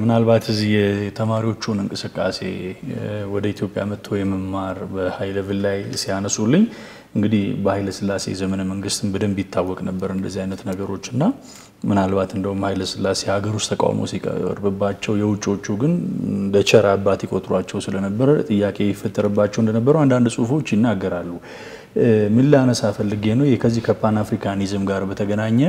ምናልባት እዚህ የተማሪዎቹን እንቅስቃሴ ወደ ኢትዮጵያ መጥቶ የመማር በሀይ ሌቭል ላይ ሲያነሱልኝ እንግዲህ በኃይለ ሥላሴ ዘመነ መንግስትም በደንብ ይታወቅ ነበር እንደዚህ አይነት ነገሮች እና ምናልባት እንደውም ኃይለ ሥላሴ ሀገር ውስጥ ተቃውሞ ሲቀርብባቸው የውጮቹ ግን እንደ ቸር አባት ይቆጥሯቸው ስለነበረ ጥያቄ ይፈጠርባቸው እንደነበሩ አንዳንድ ጽሁፎች ይናገራሉ። ምን ላነሳ ፈልጌ ነው ከዚህ ከፓን አፍሪካኒዝም ጋር በተገናኘ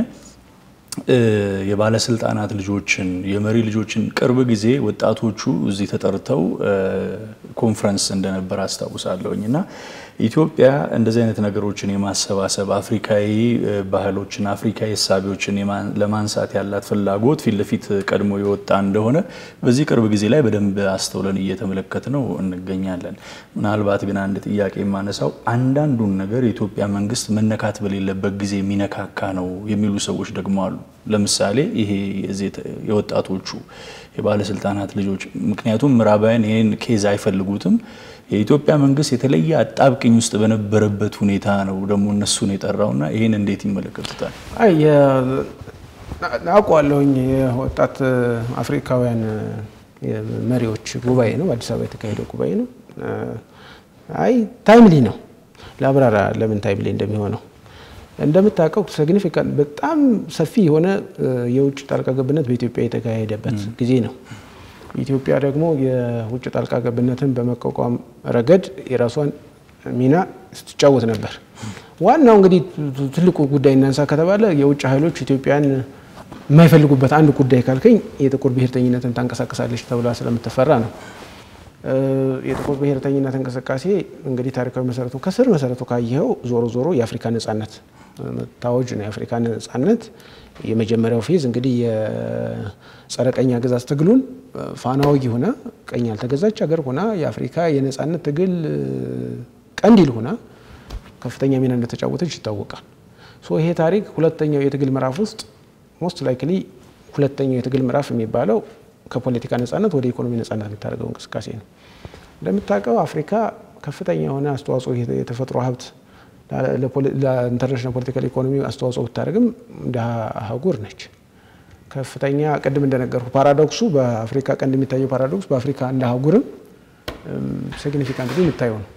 የባለስልጣናት ልጆችን የመሪ ልጆችን ቅርብ ጊዜ ወጣቶቹ እዚህ ተጠርተው ኮንፈረንስ እንደነበር አስታውሳለሁኝ እና ኢትዮጵያ እንደዚህ አይነት ነገሮችን የማሰባሰብ አፍሪካዊ ባህሎችን አፍሪካዊ እሳቤዎችን ለማንሳት ያላት ፍላጎት ፊት ለፊት ቀድሞ የወጣ እንደሆነ በዚህ ቅርብ ጊዜ ላይ በደንብ አስተውለን እየተመለከት ነው እንገኛለን። ምናልባት ግን አንድ ጥያቄ የማነሳው አንዳንዱን ነገር የኢትዮጵያ መንግስት መነካት በሌለበት ጊዜ የሚነካካ ነው የሚሉ ሰዎች ደግሞ አሉ። ለምሳሌ ይሄ የወጣቶቹ የባለስልጣናት ልጆች ምክንያቱም ምዕራባውያን ይህን ኬዝ አይፈልጉትም። የኢትዮጵያ መንግስት የተለየ አጣብቅኝ ውስጥ በነበረበት ሁኔታ ነው ደግሞ እነሱን የጠራውና ይህን እንዴት ይመለከቱታል? አይ አውቀዋለሁኝ። የወጣት አፍሪካውያን መሪዎች ጉባኤ ነው፣ በአዲስ አበባ የተካሄደው ጉባኤ ነው። አይ ታይምሊ ነው። ለአብራራ ለምን ታይምሊ እንደሚሆነው እንደምታውቀው ሲግኒፊካንት በጣም ሰፊ የሆነ የውጭ ጣልቃ ገብነት በኢትዮጵያ የተካሄደበት ጊዜ ነው። ኢትዮጵያ ደግሞ የውጭ ጣልቃ ገብነትን በመቋቋም ረገድ የራሷን ሚና ስትጫወት ነበር። ዋናው እንግዲህ ትልቁ ጉዳይ እናንሳ ከተባለ የውጭ ኃይሎች ኢትዮጵያን የማይፈልጉበት አንድ ጉዳይ ካልከኝ የጥቁር ብሔርተኝነትን ታንቀሳቀሳለች ተብላ ስለምትፈራ ነው። የጥቁር ብሔርተኝነት እንቅስቃሴ እንግዲህ ታሪካዊ መሰረቱ ከስር መሰረቱ ካየኸው ዞሮ ዞሮ የአፍሪካ ነጻነት ታወጅ ነው። የአፍሪካ ነጻነት የመጀመሪያው ፌዝ እንግዲህ የጸረ ቀኝ አገዛዝ ትግሉን ፋና ወጊ ሆና ቀኝ ያልተገዛች ሀገር ሆና የአፍሪካ የነጻነት ትግል ቀንዲል ሆና ከፍተኛ ሚና እንደተጫወተች ይታወቃል። ሶ ይሄ ታሪክ ሁለተኛው የትግል ምዕራፍ ውስጥ ሞስት ላይክሊ ሁለተኛው የትግል ምዕራፍ የሚባለው ከፖለቲካ ነጻነት ወደ ኢኮኖሚ ነጻነት የምታደርገው እንቅስቃሴ ነው። እንደምታውቀው አፍሪካ ከፍተኛ የሆነ አስተዋጽኦ የተፈጥሮ ሀብት ለኢንተርናሽናል ፖለቲካል ኢኮኖሚ አስተዋጽኦ ብታደርግም እንደ አህጉር ነች። ከፍተኛ ቅድም እንደነገርኩ ፓራዶክሱ በአፍሪካ ቀንድ የሚታየው ፓራዶክስ በአፍሪካ እንደ አህጉርም ሲግኒፊካንት የሚታየው ነው።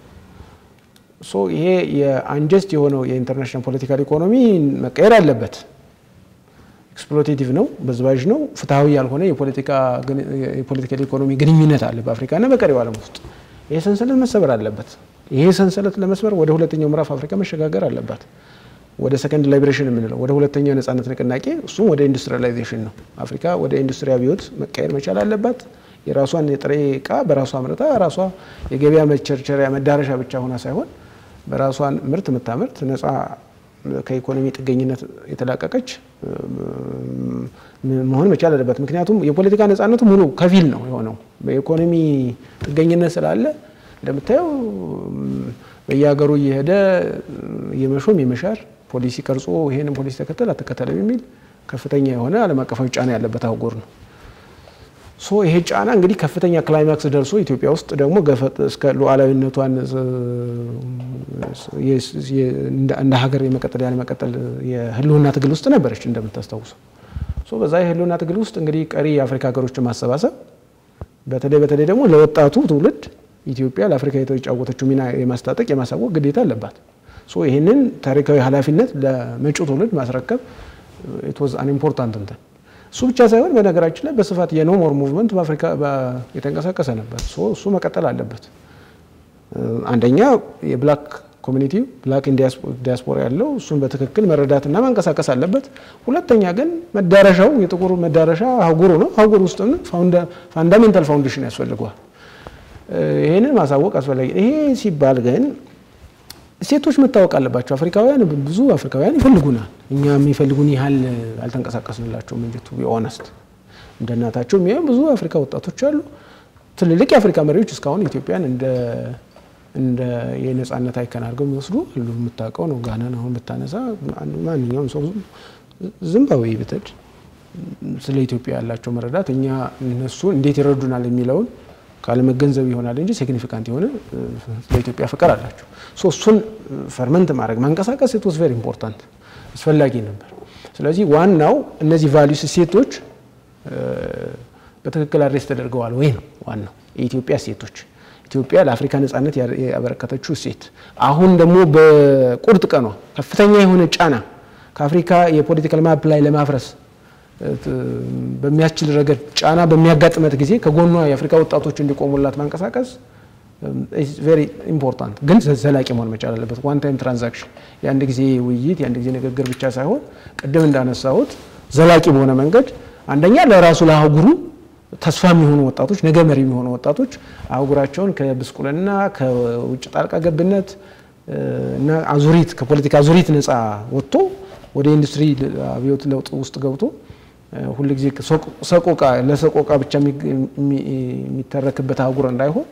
ሶ ይሄ የአንጀስት የሆነው የኢንተርናሽናል ፖለቲካል ኢኮኖሚ መቀየር አለበት። ኤክስፕሎቴቲቭ ነው፣ በዝባዥ ነው፣ ፍትሐዊ ያልሆነ የፖለቲካል ኢኮኖሚ ግንኙነት አለ በአፍሪካና በቀሪው ዓለም ውስጥ። ይሄ ሰንሰለት መሰበር አለበት። ይሄ ሰንሰለት ለመስበር ወደ ሁለተኛው ምዕራፍ አፍሪካ መሸጋገር አለባት። ወደ ሰከንድ ላይብሬሽን የምንለው ወደ ሁለተኛው ነጻነት ንቅናቄ፣ እሱም ወደ ኢንዱስትሪያላይዜሽን ነው። አፍሪካ ወደ ኢንዱስትሪ አብዮት መቀየር መቻል አለባት። የራሷን የጥሬ እቃ በራሷ አምርታ ራሷ የገበያ መቸርቸሪያ መዳረሻ ብቻ ሆና ሳይሆን በራሷን ምርት የምታመርት ነጻ ከኢኮኖሚ ጥገኝነት የተላቀቀች መሆን መቻል አለበት። ምክንያቱም የፖለቲካ ነጻነቱ ሙሉ ከፊል ነው የሆነው በኢኮኖሚ ጥገኝነት ስላለ እንደምታየው በየሀገሩ እየሄደ የመሾም የመሻር ፖሊሲ ቀርጾ ይሄንን ፖሊሲ ተከተል አትከተልም የሚል ከፍተኛ የሆነ ዓለም አቀፋዊ ጫና ያለበት አህጉር ነው። ሶ ይሄ ጫና እንግዲህ ከፍተኛ ክላይማክስ ደርሶ ኢትዮጵያ ውስጥ ደግሞ ገፈት እስከ ሉዓላዊነቷን እንደ ሀገር የመቀጠል ያለመቀጠል የህልውና ትግል ውስጥ ነበረች እንደምታስታውሰው። ሶ በዛ የህልውና ትግል ውስጥ እንግዲህ ቀሪ የአፍሪካ ሀገሮችን ማሰባሰብ በተለይ በተለይ ደግሞ ለወጣቱ ትውልድ ኢትዮጵያ ለአፍሪካ የተጫወተችው ሚና የማስታጠቅ የማሳወቅ ግዴታ አለባት። ሶ ይህንን ታሪካዊ ኃላፊነት ለመጪው ትውልድ ማስረከብ ኢትወዝ አን ኢምፖርታንት እንትን እሱ ብቻ ሳይሆን በነገራችን ላይ በስፋት የኖ ሞር ሙቭመንት በአፍሪካ የተንቀሳቀሰ ነበር። እሱ መቀጠል አለበት። አንደኛ የብላክ ኮሚኒቲ ብላክ ዲያስፖራ ያለው እሱን በትክክል መረዳትና ማንቀሳቀስ አለበት። ሁለተኛ ግን መዳረሻው የጥቁር መዳረሻ አህጉሩ ነው። አህጉር ውስጥ ፋንዳሜንታል ፋውንዴሽን ያስፈልገዋል። ይህንን ማሳወቅ አስፈላጊ። ይሄ ሲባል ግን ሴቶች መታወቅ አለባቸው። አፍሪካውያን ብዙ አፍሪካውያን ይፈልጉናል። እኛ የሚፈልጉን ያህል አልተንቀሳቀስንላቸውም እንጂ ቱ ቢ ኦነስት እንደ እናታቸው የሚያዩ ብዙ አፍሪካ ወጣቶች አሉ። ትልልቅ የአፍሪካ መሪዎች እስካሁን ኢትዮጵያን እንደ እንደ የነጻነት አይከን አድርገው የሚወስዱ አሉ። የምታውቀው ነው። ጋናን አሁን ብታነሳ ማንኛውም ሰው ዚምባብዌ ብትሄድ ስለ ኢትዮጵያ ያላቸው መረዳት እኛ እነሱ እንዴት ይረዱናል የሚለውን ካለመገንዘብ ይሆናል እንጂ ሲግኒፊካንት የሆነ ለኢትዮጵያ ፍቅር አላቸው። ሶ እሱን ፈርመንት ማድረግ ማንቀሳቀስ ኢት ዋዝ ቬሪ ኢምፖርታንት አስፈላጊ ነበር። ስለዚህ ዋናው እነዚህ ቫሊዩስ እሴቶች በትክክል አድሬስ ተደርገዋል ወይ ነው ዋናው። የኢትዮጵያ እሴቶች ኢትዮጵያ ለአፍሪካ ነጻነት ያበረከተችው እሴት አሁን ደግሞ በቁርጥ ቀኗ ከፍተኛ የሆነ ጫና ከአፍሪካ የፖለቲካል ማፕ ላይ ለማፍረስ በሚያስችል ረገድ ጫና በሚያጋጥመት ጊዜ ከጎኗ የአፍሪካ ወጣቶች እንዲቆሙላት ማንቀሳቀስ ቬሪ ኢምፖርታንት፣ ግን ዘላቂ መሆን መቻል አለበት። ዋን ታይም ትራንዛክሽን የአንድ ጊዜ ውይይት የአንድ ጊዜ ንግግር ብቻ ሳይሆን ቅድም እንዳነሳሁት ዘላቂ በሆነ መንገድ አንደኛ ለራሱ ለአህጉሩ ተስፋ የሚሆኑ ወጣቶች ነገ መሪ የሚሆኑ ወጣቶች አህጉራቸውን ከብስቁልና ከውጭ ጣልቃ ገብነት እና አዙሪት ከፖለቲካ አዙሪት ነፃ ወጥቶ ወደ ኢንዱስትሪ አብዮት ለውጥ ውስጥ ገብቶ ሁልጊዜ ሰቆቃ ለሰቆቃ ብቻ የሚተረክበት አህጉር እንዳይሆን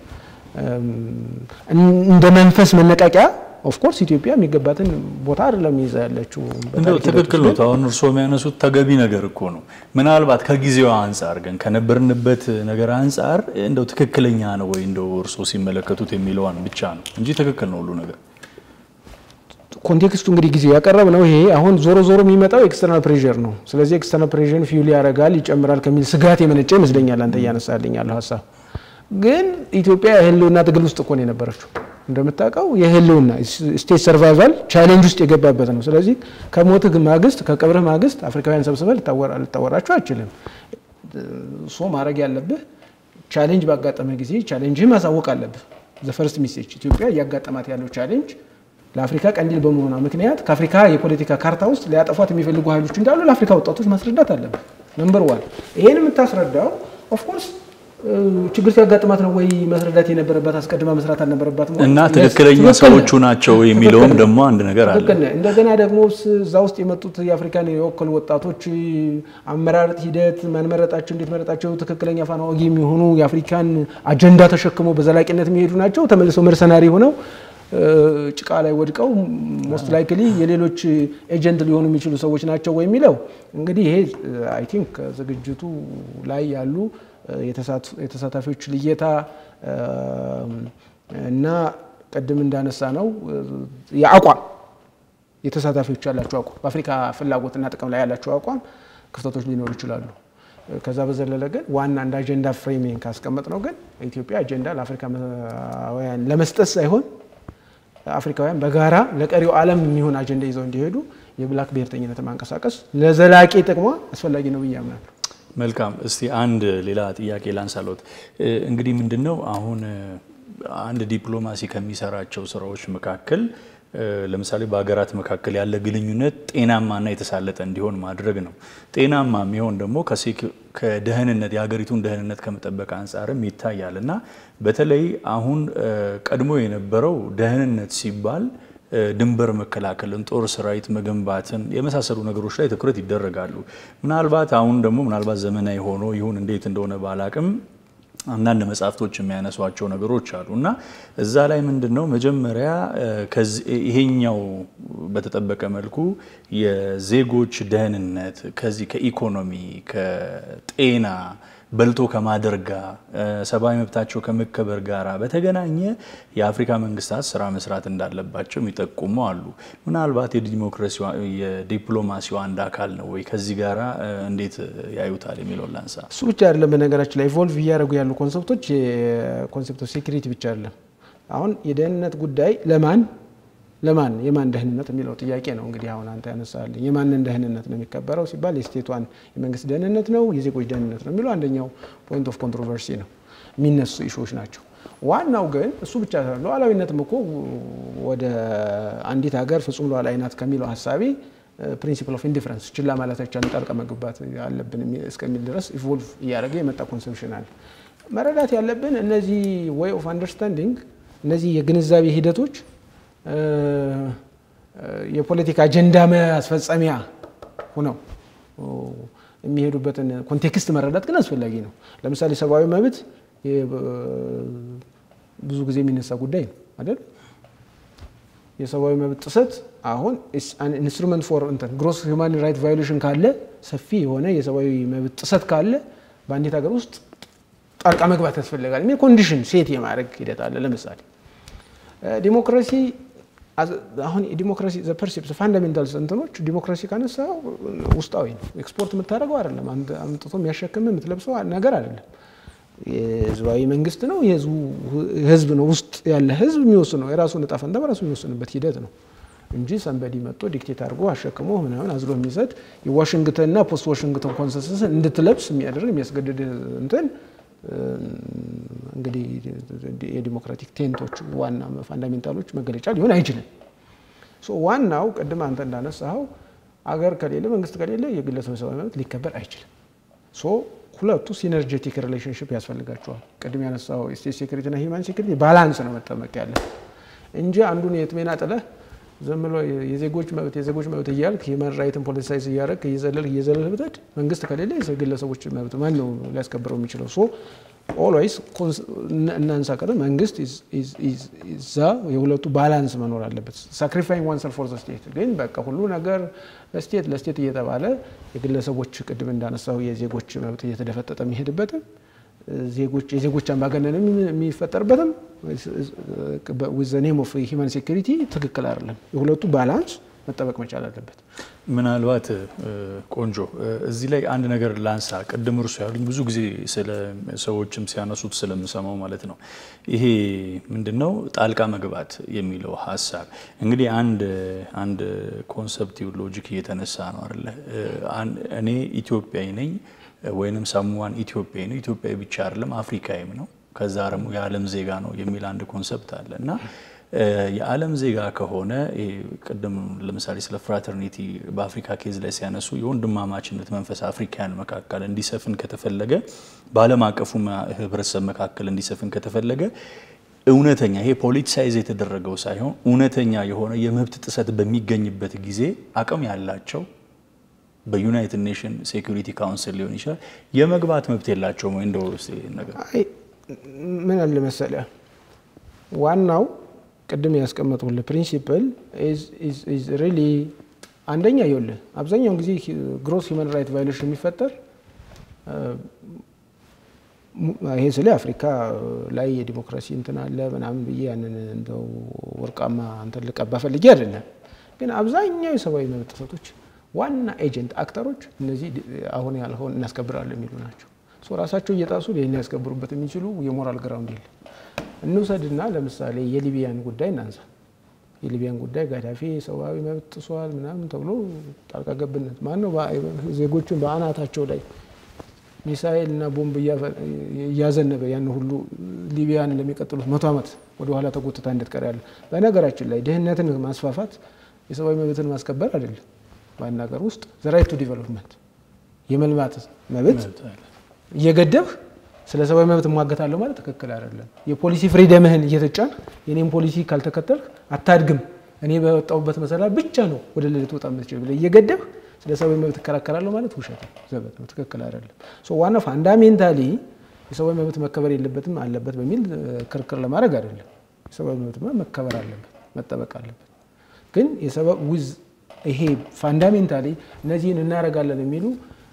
እንደ መንፈስ መነቃቂያ ኦፍኮርስ ኢትዮጵያ የሚገባትን ቦታ አይደለም ይዛ ያለችው። እንደው ትክክል ነው። አሁን እርስዎ የሚያነሱት ተገቢ ነገር እኮ ነው። ምናልባት ከጊዜዋ አንጻር ግን ከነበርንበት ነገር አንጻር እንደው ትክክለኛ ነው ወይ እንደው እርስዎ ሲመለከቱት የሚለዋን ብቻ ነው እንጂ ትክክል ነው ሁሉ ነገር። ኮንቴክስቱ እንግዲህ ጊዜው ያቀረብ ነው። ይሄ አሁን ዞሮ ዞሮ የሚመጣው ኤክስተርናል ፕሬዠር ነው። ስለዚህ ኤክስተርናል ፕሬዠርን ፊውል ያደርጋል ይጨምራል ከሚል ስጋት የመነጨ ይመስለኛል አንተ እያነሳልኝ ያለው ሀሳብ። ግን ኢትዮጵያ የህልውና ትግል ውስጥ እኮ ነው የነበረችው። እንደምታውቀው የህልውና ስቴት ሰርቫይቫል ቻሌንጅ ውስጥ የገባበት ነው። ስለዚህ ከሞትህ ማግስት ከቀብርህ ማግስት አፍሪካውያን ሰብስበህ ልታወራቸው አይችልም። ሶ ማድረግ ያለብህ ቻሌንጅ ባጋጠመ ጊዜ ቻሌንጅህ ማሳወቅ አለብህ። ዘፈርስት ሚሴጅ ኢትዮጵያ እያጋጠማት ያለው ቻሌንጅ ለአፍሪካ ቀንዲል በመሆኗ ምክንያት ከአፍሪካ የፖለቲካ ካርታ ውስጥ ሊያጠፏት የሚፈልጉ ኃይሎች እንዳሉ ለአፍሪካ ወጣቶች ማስረዳት አለብህ። ነምበር ዋን ይሄን የምታስረዳው ኦፍኮርስ ችግር ሲያጋጥማት ነው ወይ መስረዳት የነበረባት አስቀድማ መስራት አልነበረባት እና ትክክለኛ ሰዎቹ ናቸው የሚለውም ደግሞ አንድ ነገር አለ። እንደገና ደግሞ እዛ ውስጥ የመጡት የአፍሪካን የወከሉ ወጣቶች አመራረጥ ሂደት ማንመረጣቸው እንዴት መረጣቸው ትክክለኛ ፋና ወጊ የሚሆኑ የአፍሪካን አጀንዳ ተሸክመው በዘላቂነት የሚሄዱ ናቸው ተመልሰው መርሰናሪ ሆነው ጭቃ ላይ ወድቀው ሞስት ላይክሊ የሌሎች ኤጀንት ሊሆኑ የሚችሉ ሰዎች ናቸው ወይ የሚለው እንግዲህ ይሄ አይ ቲንክ ዝግጅቱ ላይ ያሉ የተሳታፊዎች ልየታ እና ቅድም እንዳነሳ ነው የአቋም የተሳታፊዎች ያላቸው አቋም በአፍሪካ ፍላጎትና ጥቅም ላይ ያላቸው አቋም ክፍተቶች ሊኖሩ ይችላሉ። ከዛ በዘለለ ግን ዋና እንደ አጀንዳ ፍሬሚንግ ካስቀመጥ ነው ግን ኢትዮጵያ አጀንዳ ለአፍሪካውያን ለመስጠት ሳይሆን አፍሪካውያን በጋራ ለቀሪው ዓለም የሚሆን አጀንዳ ይዘው እንዲሄዱ የብላክ ብሔርተኝነት ማንቀሳቀስ ለዘላቂ ጥቅሟ አስፈላጊ ነው ብዬ አምናለሁ። መልካም። እስቲ አንድ ሌላ ጥያቄ ላንሳሎት። እንግዲህ ምንድን ነው አሁን አንድ ዲፕሎማሲ ከሚሰራቸው ስራዎች መካከል ለምሳሌ በሀገራት መካከል ያለ ግንኙነት ጤናማና የተሳለጠ እንዲሆን ማድረግ ነው። ጤናማ የሚሆን ደግሞ ከደህንነት የሀገሪቱን ደህንነት ከመጠበቅ አንጻርም ይታያል እና በተለይ አሁን ቀድሞ የነበረው ደህንነት ሲባል ድንበር መከላከልን፣ ጦር ሰራዊት መገንባትን የመሳሰሉ ነገሮች ላይ ትኩረት ይደረጋሉ። ምናልባት አሁን ደግሞ ምናልባት ዘመናዊ ሆኖ ይሁን እንዴት እንደሆነ ባላቅም አንዳንድ መጽሐፍቶች የሚያነሷቸው ነገሮች አሉ እና እዛ ላይ ምንድን ነው መጀመሪያ ይሄኛው በተጠበቀ መልኩ የዜጎች ደህንነት ከዚህ ከኢኮኖሚ ከጤና በልቶ ከማደር ጋር ሰብአዊ መብታቸው ከመከበር ጋር በተገናኘ የአፍሪካ መንግስታት ስራ መስራት እንዳለባቸው የሚጠቁሙ አሉ። ምናልባት የዲፕሎማሲው አንድ አካል ነው ወይ? ከዚህ ጋር እንዴት ያዩታል የሚለውን ላንሳ። እሱ ብቻ አይደለም። በነገራችን ላይ ኢቮልቭ እያደረጉ ያሉ ኮንሰፕቶች የኮንሰፕት ኦፍ ሴኩሪቲ ብቻ አይደለም። አሁን የደህንነት ጉዳይ ለማን ለማን የማን ደህንነት የሚለው ጥያቄ ነው። እንግዲህ አሁን አንተ ያነሳልኝ የማንን ደህንነት ነው የሚከበረው ሲባል የስቴቷን የመንግስት ደህንነት ነው የዜጎች ደህንነት ነው የሚለው አንደኛው ፖይንት ኦፍ ኮንትሮቨርሲ ነው፣ የሚነሱ ኢሹዎች ናቸው። ዋናው ግን እሱ ብቻ ሳይሆን ሉዓላዊነትም እኮ ወደ አንዲት ሀገር ፍጹም ሉዓላዊ ናት ከሚለው ሀሳቤ ፕሪንሲፕል ኦፍ ኢንዲፍረንስ ችላ ማለት አይቻልም፣ ጣልቃ መግባት አለብን እስከሚል ድረስ ኢቮልቭ እያደረገ የመጣ ኮንሰፕሽን አለ። መረዳት ያለብን እነዚህ ዌይ ኦፍ አንደርስታንዲንግ እነዚህ የግንዛቤ ሂደቶች የፖለቲካ አጀንዳ ማስፈጸሚያ ሆነው የሚሄዱበትን ኮንቴክስት መረዳት ግን አስፈላጊ ነው። ለምሳሌ ሰብአዊ መብት ብዙ ጊዜ የሚነሳ ጉዳይ ነው አይደል? የሰብአዊ መብት ጥሰት አሁን ኢንስትሩመንት ፎር እንትን ግሮስ ሂውማን ራይት ቫዮሌሽን ካለ ሰፊ የሆነ የሰብአዊ መብት ጥሰት ካለ በአንዲት ሀገር ውስጥ ጣልቃ መግባት ያስፈልጋል የሚል ኮንዲሽን ሴት የማድረግ ሂደት አለ። ለምሳሌ ዲሞክራሲ አሁን የዲሞክራሲ ፐርሲፕስ ፋንዳሜንታልስ እንትኖች ዲሞክራሲ ካነሳው ውስጣዊ ነው። ኤክስፖርት የምታደርገው አይደለም። አምጥቶ የሚያሸክም የምትለብሰው ነገር አይደለም። የህዝባዊ መንግስት ነው። ህዝብ ነው ውስጥ ያለ ህዝብ የሚወስነው የራሱን እጣ ፈንታ በራሱ የሚወስንበት ሂደት ነው እንጂ ሰንበዲ መጥቶ ዲክቴት አድርጎ አሸክሞ ምናምን አዝሎ የሚሰጥ የዋሽንግተንና ፖስት ዋሽንግተን ኮንሰንሰስ እንድትለብስ የሚያደርግ የሚያስገድድ እንትን እንግዲህ የዲሞክራቲክ ቴንቶች ዋና ፋንዳሜንታሎች መገለጫ ሊሆን አይችልም። ዋናው ቅድም አንተ እንዳነሳኸው አገር ከሌለ መንግስት ከሌለ የግለሰብ ሰብአዊ መብት ሊከበር አይችልም። ሁለቱ ሲነርጀቲክ ሪሌሽንሽፕ ያስፈልጋቸዋል። ቅድም ያነሳው ስቴት ሴኩሪቲና ሂውማን ሴኩሪቲ ባላንስ ነው መጠመቅ ያለ እንጂ አንዱን የትሜና ጥለህ ዝም ብሎ የዜጎች መብት የዜጎች መብት እያልክ ሂውማን ራይትን ፖለቲሳይዝ እያደረግ እየዘለል እየዘለል ብትሄድ መንግስት ከሌለ የግለሰቦች መብት ማን ነው ሊያስከብረው የሚችለው? ሶ ኦልዌይስ እናንሳ ቀጥም መንግስት እዛ የሁለቱ ባላንስ መኖር አለበት። ሳክሪፋይንግ ዋን ሰልፍ ፎር ዘ ስቴት ግን በቃ ሁሉ ነገር ለስቴት ለስቴት እየተባለ የግለሰቦች ቅድም እንዳነሳው የዜጎች መብት እየተደፈጠጠ የሚሄድበትም ዜጎች የዜጎች አምባገነንም የሚፈጠርበትም ዊዝ ኔም ኦፍ ሂውማን ሴኩሪቲ ትክክል አይደለም። የሁለቱ ባላንስ መጠበቅ መቻል አለበት። ምናልባት ቆንጆ እዚህ ላይ አንድ ነገር ላንሳ። ቅድም እርሱ ያሉኝ ብዙ ጊዜ ስለ ሰዎችም ሲያነሱት ስለምሰማው ማለት ነው። ይሄ ምንድን ነው ጣልቃ መግባት የሚለው ሀሳብ እንግዲህ አንድ አንድ ኮንሰፕቲቭ ሎጂክ እየተነሳ ነው አይደለ? እኔ ኢትዮጵያዊ ነኝ ወይንም ሳሙዋን ኢትዮጵያዊ ነው። ኢትዮጵያዊ ብቻ አይደለም አፍሪካዊም ነው። ከዛ ደግሞ የዓለም ዜጋ ነው የሚል አንድ ኮንሰፕት አለ እና የዓለም ዜጋ ከሆነ ቅድም ለምሳሌ ስለ ፍራተርኒቲ በአፍሪካ ኬዝ ላይ ሲያነሱ የወንድማማችነት መንፈስ አፍሪካውያን መካከል እንዲሰፍን ከተፈለገ በዓለም አቀፉ ሕብረተሰብ መካከል እንዲሰፍን ከተፈለገ እውነተኛ ይሄ ፖለቲሳይዝ የተደረገው ሳይሆን እውነተኛ የሆነ የመብት ጥሰት በሚገኝበት ጊዜ አቅም ያላቸው በዩናይትድ ኔሽን ሴኩሪቲ ካውንስል ሊሆን ይችላል የመግባት መብት የላቸውም ወይ? እንደው ነገር ምን አለ መሰለህ ዋናው ቅድም ያስቀመጡልህ ፕሪንሲፕል ሪሊ አንደኛ ይኸውልህ አብዛኛውን ጊዜ ግሮስ ሂውማን ራይት ቫዮሌሽን የሚፈጠር ይሄ ስለ አፍሪካ ላይ የዲሞክራሲ እንትን አለ ምናምን ብዬ ያንን እንደው ወርቃማ እንትን ልቀባ ፈልጌ አይደለም። ግን አብዛኛው የሰብአዊ መብት ጥሰቶች ዋና ኤጀንት አክተሮች እነዚህ አሁን ያልኸውን እናስከብራለን የሚሉ ናቸው። ራሳቸው እየጣሱ ይህን ያስከብሩበት የሚችሉ የሞራል ግራውንድ የለም። እንውሰድና ለምሳሌ የሊቢያን ጉዳይ እናንሳ። የሊቢያን ጉዳይ ጋዳፊ ሰብአዊ መብት ጥሷል ምናምን ተብሎ ጣልቃ ገብነት ማነው ዜጎችን በአናታቸው ላይ ሚሳኤል እና ቦምብ እያዘነበ ያን ሁሉ ሊቢያን ለሚቀጥሉት መቶ ዓመት ወደኋላ ተጎትታ እንድትቀር ያለ። በነገራችን ላይ ድህነትን ማስፋፋት የሰብአዊ መብትን ማስከበር አይደለም። በአንድ ሀገር ውስጥ ዘራይት ቱ ዲቨሎፕመንት የመልማት መብት እየገደብህ ስለ ሰብአዊ መብት እሟገታለሁ ማለት ትክክል አይደለም። የፖሊሲ ፍሪደምህን እየተጫን የኔም ፖሊሲ ካልተከተልህ አታድግም፣ እኔ በወጣሁበት መሰላል ብቻ ነው ወደ ልደት ወጣ የምትችል ብለህ እየገደብህ ስለ ሰብአዊ መብት እከራከራለሁ ማለት ውሸት ዘበት ነው፣ ትክክል አይደለም። ዋና ፋንዳሜንታሊ የሰብአዊ መብት መከበር የለበትም አለበት በሚል ክርክር ለማድረግ አይደለም። የሰብአዊ መብት መከበር አለበት፣ መጠበቅ አለበት። ግን ዊዝ ይሄ ፋንዳሜንታሊ እነዚህን እናደርጋለን የሚሉ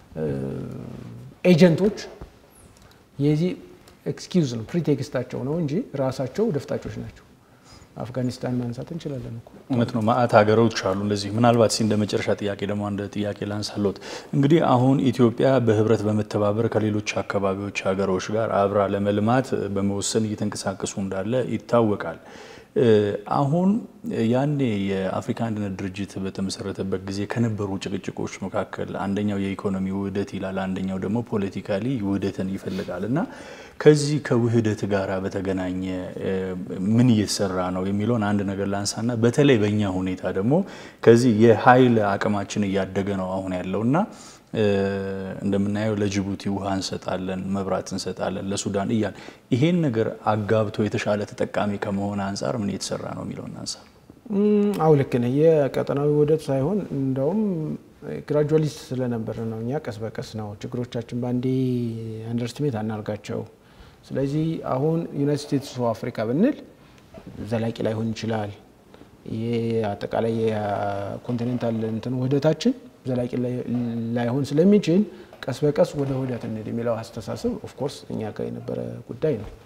ኤጀንቶች የዚህ ኤክስኪውዝ ነው ፕሪቴክስታቸው ነው እንጂ ራሳቸው ደፍጣጮች ናቸው። አፍጋኒስታን ማንሳት እንችላለን እኮ እውነት ነው። ማአት ሀገሮች አሉ እንደዚህ። ምናልባት ሲ እንደ መጨረሻ ጥያቄ ደግሞ አንድ ጥያቄ ላንሳሎት። እንግዲህ አሁን ኢትዮጵያ በህብረት በመተባበር ከሌሎች አካባቢዎች ሀገሮች ጋር አብራ ለመልማት በመወሰን እየተንቀሳቀሱ እንዳለ ይታወቃል። አሁን ያኔ የአፍሪካ አንድነት ድርጅት በተመሰረተበት ጊዜ ከነበሩ ጭቅጭቆች መካከል አንደኛው የኢኮኖሚ ውህደት ይላል፣ አንደኛው ደግሞ ፖለቲካሊ ውህደትን ይፈልጋል እና ከዚህ ከውህደት ጋር በተገናኘ ምን እየተሰራ ነው የሚለውን አንድ ነገር ላንሳና በተለይ በእኛ ሁኔታ ደግሞ ከዚህ የኃይል አቅማችን እያደገ ነው አሁን ያለው እና እንደምናየው ለጅቡቲ ውሃ እንሰጣለን፣ መብራት እንሰጣለን፣ ለሱዳን እያል ይሄን ነገር አጋብቶ የተሻለ ተጠቃሚ ከመሆን አንጻር ምን እየተሰራ ነው የሚለውን አንሳ። አው ልክ ነህ። የቀጠናዊ ውህደት ሳይሆን እንደውም ግራጁዋሊስት ስለነበር ነው። እኛ ቀስ በቀስ ነው ችግሮቻችን በአንዴ አንደርስትሜት አናርጋቸው። ስለዚህ አሁን ዩናይትድ ስቴትስ አፍሪካ ብንል ዘላቂ ላይሆን ይችላል። አጠቃላይ የኮንቲኔንታል እንትን ውህደታችን ዘላቂ ላይሆን ስለሚችል ቀስ በቀስ ወደ ውህደት እንሂድ የሚለው አስተሳሰብ ኦፍኮርስ እኛ ጋር የነበረ ጉዳይ ነው።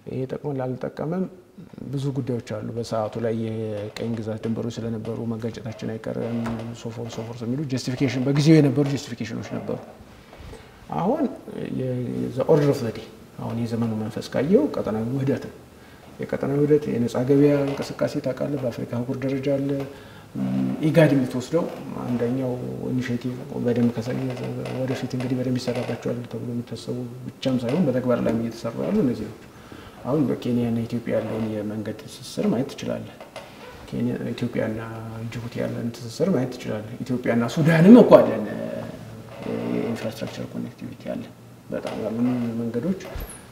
ይሄ ጠቅሞን ላልጠቀመም ብዙ ጉዳዮች አሉ። በሰዓቱ ላይ የቀኝ ግዛት ድንበሮች ስለነበሩ መጋጨታችን አይቀርም ሶፎር ሶፎር የሚሉ ጀስቲፊኬሽን በጊዜው የነበሩ ጀስቲፊኬሽኖች ነበሩ። አሁን ኦርደር ኦፍ ዘዴ አሁን የዘመኑ መንፈስ ካየው ቀጠናዊ ውህደት ነው። የቀጠናዊ ውህደት የነፃ ገበያ እንቅስቃሴ ታውቃለህ፣ በአፍሪካ አህጉር ደረጃ አለ። ኢጋድ የምትወስደው አንደኛው ኢኒሽቲቭ በደንብ ወደፊት እንግዲህ በደንብ ይሰራባቸዋል ተብሎ የሚታሰቡ ብቻም ሳይሆን በተግባር ላይ እየተሰሩ ያሉ እነዚህ ነው። አሁን በኬንያና ኢትዮጵያ ያለውን የመንገድ ትስስር ማየት ትችላለህ። ኢትዮጵያና ጅቡቲ ያለን ትስስር ማየት ትችላለህ። ኢትዮጵያና ሱዳንም እኮ አለን የኢንፍራስትራክቸር ኮኔክቲቪቲ አለ። በጣም ያሉን መንገዶች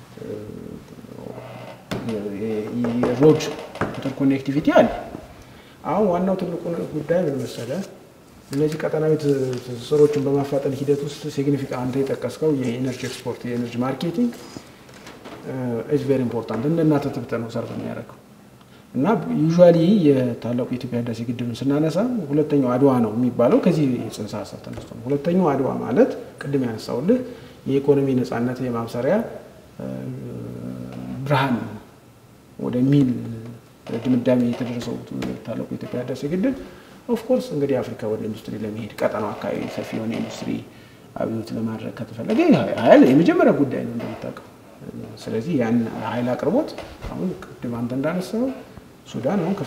የሮድ ኢንተር ኮኔክቲቪቲ አለ። አሁን ዋናው ትልቁ ጉዳይ ምን መሰለህ? እነዚህ ቀጠናዊ ትስስሮችን በማፋጠን ሂደት ውስጥ ሲግኒፊካንት አንተ የጠቀስከው የኤነርጂ ኤክስፖርት የኤነርጂ ማርኬቲንግ ኢዝ ቬሪ ኢምፖርታንት እንደ እናተ ትብተ ነው ሰርቭ የሚያደርገው እና ዩዥዋሊ የታላቁ የኢትዮጵያ ህዳሴ ግድብን ስናነሳ ሁለተኛው አድዋ ነው የሚባለው ከዚህ የጽንሰ ሀሳብ ተነስቶ ነው። ሁለተኛው አድዋ ማለት ቅድም ያነሳውልህ የኢኮኖሚ ነጻነት የማብሰሪያ ብርሃን ወደሚል ድምዳሜ የተደረሰው ታላቁ የኢትዮጵያ ህዳሴ ግድብ ኦፍኮርስ እንግዲህ አፍሪካ ወደ ኢንዱስትሪ ለመሄድ ቀጠናው አካባቢ ሰፊ የሆነ ኢንዱስትሪ አብዮት ለማድረግ ከተፈለገ ኃይል የመጀመሪያ ጉዳይ ነው እንደምታውቀው። ስለዚህ ያን ኃይል አቅርቦት አሁን ቅድም አንተ እንዳነሳው ሱዳን አሁን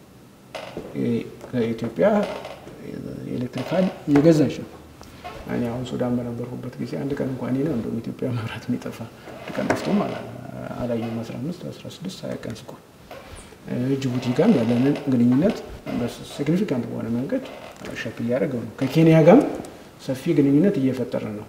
ከኢትዮጵያ የኤሌክትሪክ ኃይል እየገዛች ነው። እኔ አሁን ሱዳን በነበርኩበት ጊዜ አንድ ቀን እንኳን ነው እንደውም ኢትዮጵያ መብራት የሚጠፋ አንድ ቀን ጠፍቶም አላየሁም። 15 16 20 ቀን ስቆ ጅቡቲ ጋር ያለንን ግንኙነት ሲግኒፊካንት በሆነ መንገድ ሸፕ እያደረገው ነው። ከኬንያ ጋርም ሰፊ ግንኙነት እየፈጠረ ነው።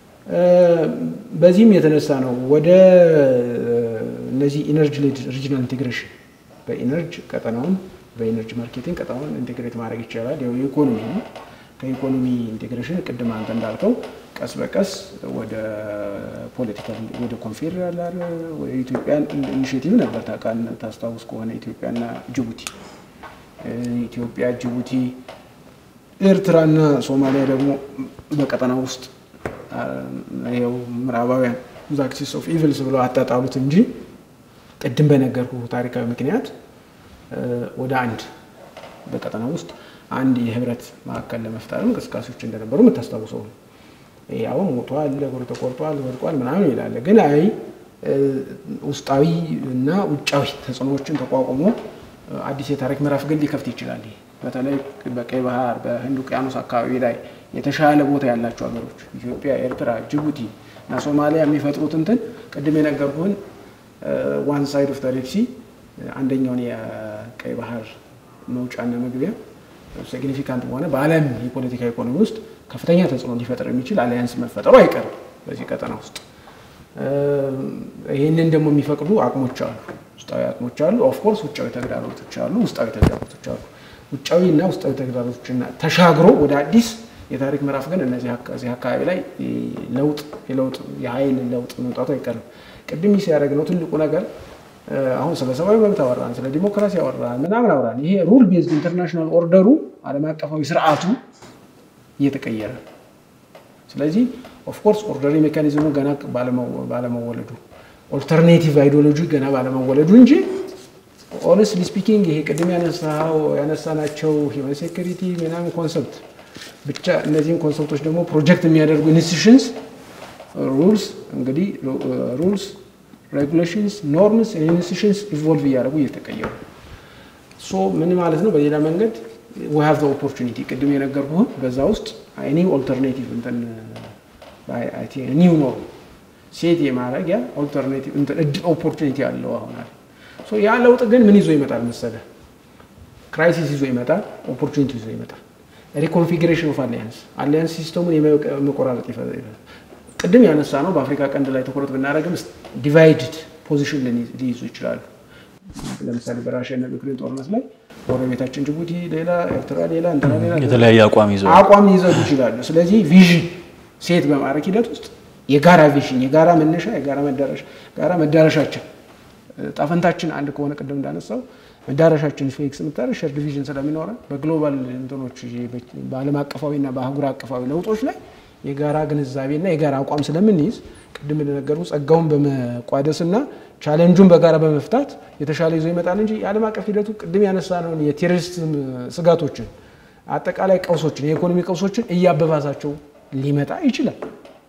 በዚህም የተነሳ ነው ወደ እነዚህ ኢነርጂ ሌድ ሪጂናል ኢንቴግሬሽን በኢነርጂ ቀጠናውን በኢነርጂ ማርኬቲንግ ቀጠናውን ኢንቴግሬት ማድረግ ይቻላል። ያው የኢኮኖሚ ነው። ከኢኮኖሚ ኢንቴግሬሽን ቅድም አንተ እንዳልከው ቀስ በቀስ ወደ ፖለቲካል ወደ ኮንፌዴራል ኢትዮጵያን ኢኒሽቲቭ ነበር ታስታውስ ከሆነ ኢትዮጵያና ጅቡቲ፣ ኢትዮጵያ፣ ጅቡቲ፣ ኤርትራና ሶማሊያ ደግሞ በቀጠና ውስጥ ይኸው ምዕራባውያን ብዙ አክሲስ ኦፍ ኢቪልስ ብለው አጣጣሉት እንጂ ቅድም በነገርኩ ታሪካዊ ምክንያት ወደ አንድ በቀጠና ውስጥ አንድ የህብረት ማዕከል ለመፍጠር እንቅስቃሴዎች እንደነበሩ የምታስታውሰው ነው። አሁን ሞቷል፣ እግሩ ተቆርጧል፣ ወድቋል ምናምን ይላል። ግን አይ ውስጣዊ እና ውጫዊ ተጽዕኖዎችን ተቋቁሞ አዲስ የታሪክ ምዕራፍ ግን ሊከፍት ይችላል። በተለይ በቀይ ባህር በህንድ ውቅያኖስ አካባቢ ላይ የተሻለ ቦታ ያላቸው ሀገሮች ኢትዮጵያ፣ ኤርትራ፣ ጅቡቲ እና ሶማሊያ የሚፈጥሩት እንትን ቅድም የነገርኩህን ዋን ሳይድ ኦፍ ሬድ ሲ አንደኛውን የቀይ ባህር መውጫና መግቢያ ሲግኒፊካንት በሆነ በዓለም የፖለቲካ ኢኮኖሚ ውስጥ ከፍተኛ ተጽዕኖ ሊፈጥር የሚችል አሊያንስ መፈጠሩ አይቀርም በዚህ ቀጠና ውስጥ። ይህንን ደግሞ የሚፈቅዱ አቅሞች አሉ፣ ውስጣዊ አቅሞች አሉ። ኦፍኮርስ ውጫዊ ተግዳሮቶች አሉ፣ ውስጣዊ ተግዳሮቶች አሉ። ውጫዊ እና ውስጣዊ ተግዳሮቶችና ተሻግሮ ወደ አዲስ የታሪክ ምዕራፍ ግን እነዚህ አካባቢ ላይ ለውጥ የለውጥ የኃይል ለውጥ መምጣቱ አይቀርም። ቅድም ሲያደርግ ነው ትልቁ ነገር አሁን ስለ ሰብአዊ መብት አወራን፣ ስለ ዲሞክራሲ አወራን፣ ምናምን አወራን። ይሄ ሩል ቤዝድ ኢንተርናሽናል ኦርደሩ ዓለም አቀፋዊ ስርዓቱ እየተቀየረ ስለዚህ ኦፍኮርስ ኦርደሪ ሜካኒዝሙ ገና ባለመወለዱ ኦልተርኔቲቭ አይዲዮሎጂ ገና ባለመወለዱ እንጂ ኦነስትሊ ስፒኪንግ ይሄ ቅድም ያነሳናቸው ሂውማን ሴኩሪቲ ምናምን ኮንሰፕት ብቻ እነዚህን ኮንሰፕቶች ደግሞ ፕሮጀክት የሚያደርጉ ኢንስቲቱሽንስ ሩልስ እንግዲህ ሩልስ ሬጉሌሽንስ ኖርምስ ኢንስቲቱሽንስ ኢቮልቭ እያደረጉ እየተቀየሩ ሶ ምን ማለት ነው? በሌላ መንገድ ዊ ሃቭ ዘ ኦፖርቹኒቲ ቅድም የነገርኩህን በዛ ውስጥ ኒው ኦልተርኔቲቭ እንትን ኒው ኖርም ሴት የማድረጊያ ኦልተርኔቲቭ እንትን ኦፖርቹኒቲ አለው አሁን አለ። ሶ ያ ለውጥ ግን ምን ይዞ ይመጣል መሰለህ? ክራይሲስ ይዞ ይመጣል፣ ኦፖርቹኒቲ ይዞ ይመጣል። ሪኮንፊግሬሽን ኦፍ አሊያንስ አሊያንስ ሲስተሙን የመቆራረጥ ይፈጥራል። ቅድም ያነሳ ነው በአፍሪካ ቀንድ ላይ ትኩረት ብናደርግም ዲቫይድድ ፖዚሽን ሊይዙ ይችላሉ። ለምሳሌ በራሽያና በዩክሬን ጦርነት ላይ ጎረቤታችን ጅቡቲ ሌላ፣ ኤርትራ ሌላ፣ እንትና ሌላ የተለያየ አቋም ይዘው አቋም ሊይዘው ይችላሉ። ስለዚህ ቪዥን ሴት በማድረግ ሂደት ውስጥ የጋራ ቪዥን፣ የጋራ መነሻ፣ የጋራ መዳረሻ ጋራ መዳረሻችን ጣፈንታችን አንድ ከሆነ ቅድም እንዳነሳው መዳረሻችን ፊክስ የምታደርግ ሸርድ ቪዥን ስለሚኖረን በግሎባል እንትኖች በዓለም አቀፋዊና በአህጉር አቀፋዊ ለውጦች ላይ የጋራ ግንዛቤና የጋራ አቋም ስለምንይዝ ቅድም እንደነገሩ ጸጋውን በመቋደስና ቻሌንጁን በጋራ በመፍታት የተሻለ ይዞ ይመጣል እንጂ የዓለም አቀፍ ሂደቱ ቅድም ያነሳነውን የቴሮሪስት ስጋቶችን አጠቃላይ ቀውሶችን የኢኮኖሚ ቀውሶችን እያበባሳቸው ሊመጣ ይችላል።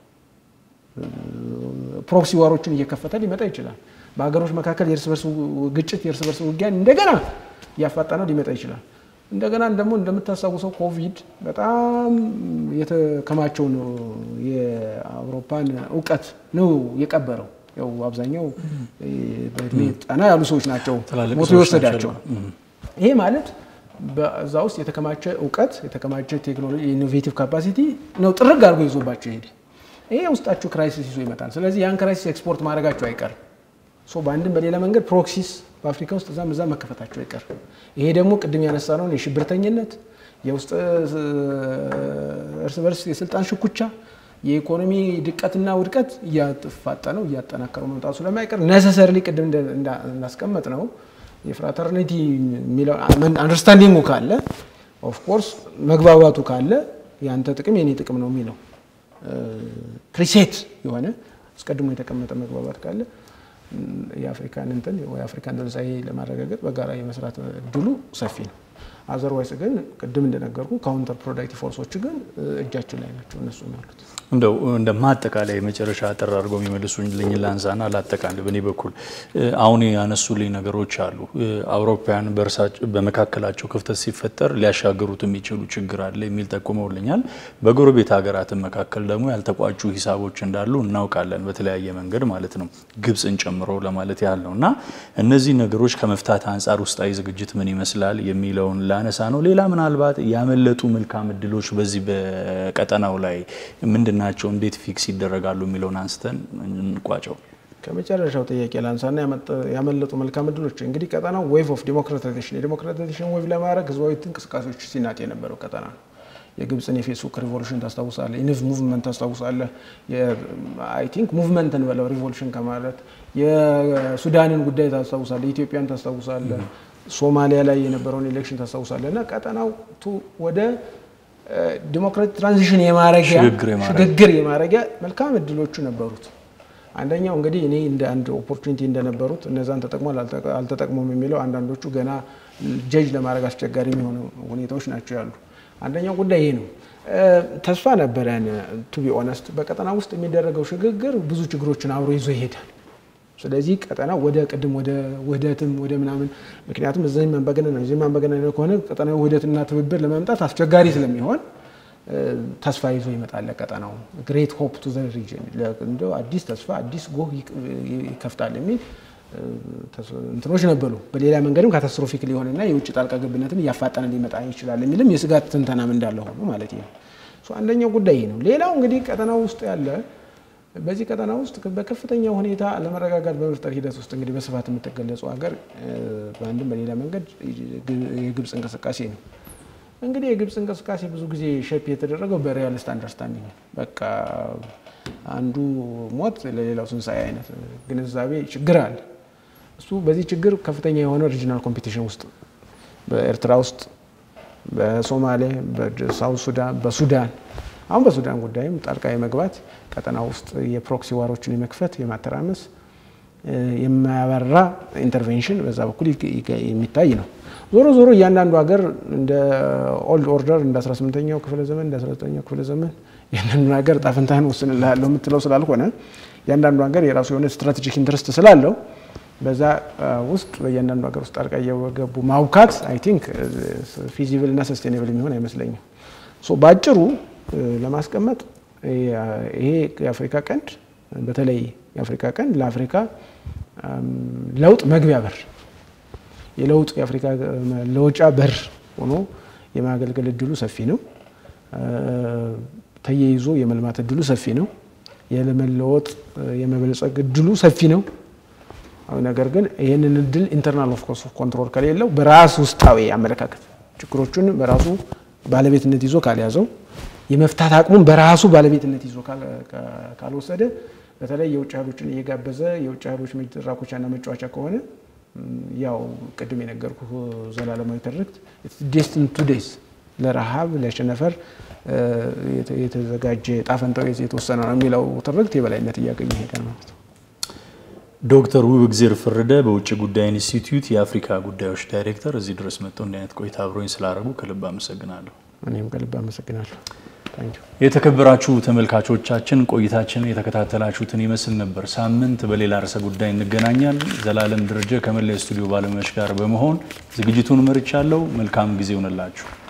ፕሮክሲ ዋሮችን እየከፈተ ሊመጣ ይችላል። በሀገሮች መካከል የእርስ በርስ ግጭት፣ የእርስ በርስ ውጊያን እንደገና እያፋጠነው ሊመጣ ይችላል። እንደገና ደግሞ እንደምታስታውሰው ኮቪድ በጣም የተከማቸውን የአውሮፓን እውቀት ነው የቀበረው። ያው አብዛኛው በእድሜ ጠና ያሉ ሰዎች ናቸው ሞቶ የወሰዳቸው። ይሄ ማለት በዛ ውስጥ የተከማቸ እውቀት የተከማቸ ቴክኖሎጂ ኢኖቬቲቭ ካፓሲቲ ነው ጥርግ አድርጎ ይዞባቸው ሄደ። ይሄ ውስጣችሁ ክራይሲስ ይዞ ይመጣል። ስለዚህ ያን ክራይሲስ ኤክስፖርት ማድረጋቸው አይቀርም። ሶ በአንድም በሌላ መንገድ ፕሮክሲስ በአፍሪካ ውስጥ እዛም እዛም መከፈታቸው አይቀርም። ይሄ ደግሞ ቅድም ያነሳነውን የሽብርተኝነት የውስጥ እርስ በርስ የስልጣን ሽኩቻ የኢኮኖሚ ድቀትና ውድቀት እያፋጠነው እያጠናከረው መምጣቱ ስለማይቀር ነሰሰርሊ ቅድም እንዳስቀመጥ ነው የፍራተርኒቲ የሚለው አንደርስታንዲንጉ ካለ ኦፍኮርስ መግባባቱ ካለ የአንተ ጥቅም የኔ ጥቅም ነው የሚለው ፕሪሴት የሆነ አስቀድሞ የተቀመጠ መግባባት ካለ የአፍሪካን እንትን የአፍሪካን ትንሳኤ ለማረጋገጥ በጋራ የመስራት እድሉ ሰፊ ነው። አዘርዋይስ ግን ቅድም እንደነገርኩ ካውንተር ፕሮዳክቲቭ ፎርሶች ግን እጃችን ላይ ናቸው እነሱ ያሉት። እንደው እንደ ማጠቃላይ መጨረሻ አጠር አድርገው የሚመልሱልኝ ላንሳና ላጠቃልል። በእኔ በኩል አሁን ያነሱልኝ ነገሮች አሉ። አውሮፓውያን በመካከላቸው ክፍተት ሲፈጠር ሊያሻግሩት የሚችሉ ችግር አለ የሚል ጠቁመውልኛል። በጎረቤት ሀገራትን መካከል ደግሞ ያልተቋጩ ሂሳቦች እንዳሉ እናውቃለን፣ በተለያየ መንገድ ማለት ነው፣ ግብፅን ጨምሮ ለማለት ያህል ነው። እና እነዚህ ነገሮች ከመፍታት አንጻር ውስጣዊ ዝግጅት ምን ይመስላል የሚለውን ላነሳ ነው። ሌላ ምናልባት ያመለጡ መልካም እድሎች በዚህ በቀጠናው ላይ ምንድን ናቸው? እንዴት ፊክስ ይደረጋሉ የሚለውን አንስተን እንቋጨው። ከመጨረሻው ጥያቄ ላንሳና ያመለጡ መልካም እድሎች እንግዲህ ቀጠናው ዌቭ ኦፍ ዲሞክራታይዜሽን የዲሞክራታይዜሽን ዌቭ ለማድረግ ህዝባዊ እንቅስቃሴዎች ሲናጥ የነበረው ቀጠና ነው። የግብፅን የፌስቡክ ሪቮሉሽን ታስታውሳለህ። ኢንፍ ሙቭመንት ታስታውሳለህ። አይ ቲንክ ሙቭመንት እንበለው ሪቮሉሽን ከማለት የሱዳንን ጉዳይ ታስታውሳለህ። ኢትዮጵያን ታስታውሳለህ። ሶማሊያ ላይ የነበረውን ኤሌክሽን ታስታውሳለህ። እና ቀጠናው ወደ ዲሞክራቲክ ትራንዚሽን የማረጊያ ሽግግር የማረጊያ መልካም እድሎቹ ነበሩት። አንደኛው እንግዲህ እኔ እንደ አንድ ኦፖርቹኒቲ እንደነበሩት እነዛን ተጠቅሟል አልተጠቅሞም የሚለው አንዳንዶቹ ገና ጀጅ ለማድረግ አስቸጋሪ የሚሆኑ ሁኔታዎች ናቸው ያሉ። አንደኛው ጉዳይ ይሄ ነው። ተስፋ ነበረን ቱ ቢ ኦነስት በቀጠና ውስጥ የሚደረገው ሽግግር ብዙ ችግሮችን አብሮ ይዞ ይሄዳል። ስለዚህ ቀጠና ወደ ቅድም ወደ ውህደትም ወደ ምናምን ምክንያቱም እዚህም አምባገነን ነው እዚህም አምባገነን ነው ከሆነ ቀጠናዊ ውህደትና ትብብር ለማምጣት አስቸጋሪ ስለሚሆን ተስፋ ይዞ ይመጣል ቀጠናው። ግሬት ሆፕ ቱ ዘ ሪጅን እንደው አዲስ ተስፋ አዲስ ጎህ ይከፍታል የሚል እንትኖች ነበሩ። በሌላ መንገድም ካታስትሮፊክ ሊሆንና የውጭ ጣልቃ ገብነትም እያፋጠነ ሊመጣ ይችላል የሚልም የስጋት ትንተናም እንዳለ ሆኖ ማለት ነው። አንደኛው ጉዳይ ነው። ሌላው እንግዲህ ቀጠናው ውስጥ ያለ በዚህ ቀጠና ውስጥ በከፍተኛ ሁኔታ አለመረጋጋት በመፍጠር ሂደት ውስጥ እንግዲህ በስፋት የምትገለጸው ሀገር በአንድም በሌላ መንገድ የግብፅ እንቅስቃሴ ነው። እንግዲህ የግብፅ እንቅስቃሴ ብዙ ጊዜ ሼፕ የተደረገው በሪያሊስት አንደርስታንዲንግ ነው። በቃ አንዱ ሞት ለሌላው ትንሣኤ አይነት ግንዛቤ ችግር አለ። እሱ በዚህ ችግር ከፍተኛ የሆነ ሪጂናል ኮምፒቲሽን ውስጥ በኤርትራ ውስጥ፣ በሶማሌ፣ በሳውት ሱዳን፣ በሱዳን አሁን በሱዳን ጉዳይም ጣልቃ የመግባት ቀጠና ውስጥ የፕሮክሲ ዋሮችን የመክፈት የማተራመስ የማያበራ ኢንተርቬንሽን በዛ በኩል የሚታይ ነው። ዞሮ ዞሮ እያንዳንዱ ሀገር እንደ ኦልድ ኦርደር እንደ 18ኛው ክፍለ ዘመን እንደ 19ኛው ክፍለ ዘመን ያንዳንዱ ሀገር ጣፍንታህን ወስንልሃለሁ የምትለው ስላልሆነ እያንዳንዱ ሀገር የራሱ የሆነ ስትራቴጂክ ኢንትረስት ስላለው በዛ ውስጥ በእያንዳንዱ ሀገር ውስጥ ጣልቃ እየገቡ ማውካት አይ ቲንክ ፊዚብል እና ሰስቴኔብል የሚሆን አይመስለኝም። በአጭሩ ለማስቀመጥ ይሄ የአፍሪካ ቀንድ በተለይ የአፍሪካ ቀንድ ለአፍሪካ ለውጥ መግቢያ በር የለውጥ የአፍሪካ መለወጫ በር ሆኖ የማገልገል እድሉ ሰፊ ነው። ተያይዞ የመልማት እድሉ ሰፊ ነው። የመለወጥ የመበልጸግ እድሉ ሰፊ ነው። ነገር ግን ይህንን እድል ኢንተርናል ኦፍ ኮንትሮል ከሌለው በራሱ ውስጣዊ አመለካከት ችግሮቹን በራሱ ባለቤትነት ይዞ ካልያዘው የመፍታት አቅሙን በራሱ ባለቤትነት ይዞ ካልወሰደ በተለይ የውጭ ኃይሎችን እየጋበዘ የውጭ ኃይሎች መድረኮቻና መጫወቻ ከሆነ ያው ቅድም የነገርኩ ዘላለማዊ ትርክት ዴስቲን ቱ ዴይስ ለረሃብ ለቸነፈር የተዘጋጀ ጣፈንታው የተወሰነ ነው የሚለው ትርክት የበላይነት እያገኘ ሄዳል ማለት ነው። ዶክተር ውብእግዜር ፈረደ በውጭ ጉዳይ ኢንስቲትዩት የአፍሪካ ጉዳዮች ዳይሬክተር እዚህ ድረስ መጥተው እንዲህ አይነት ቆይታ አብሮኝ ስላደረጉ ከልብ አመሰግናለሁ። እኔም ከልብ አመሰግናለሁ። የተከበራችሁ ተመልካቾቻችን ቆይታችንን የተከታተላችሁትን ይመስል ነበር። ሳምንት በሌላ ርዕሰ ጉዳይ እንገናኛለን። ዘላለም ደረጀ ከመላ ስቱዲዮ ባለሙያዎች ጋር በመሆን ዝግጅቱን መርቻለሁ። መልካም ጊዜ ይሆንላችሁ።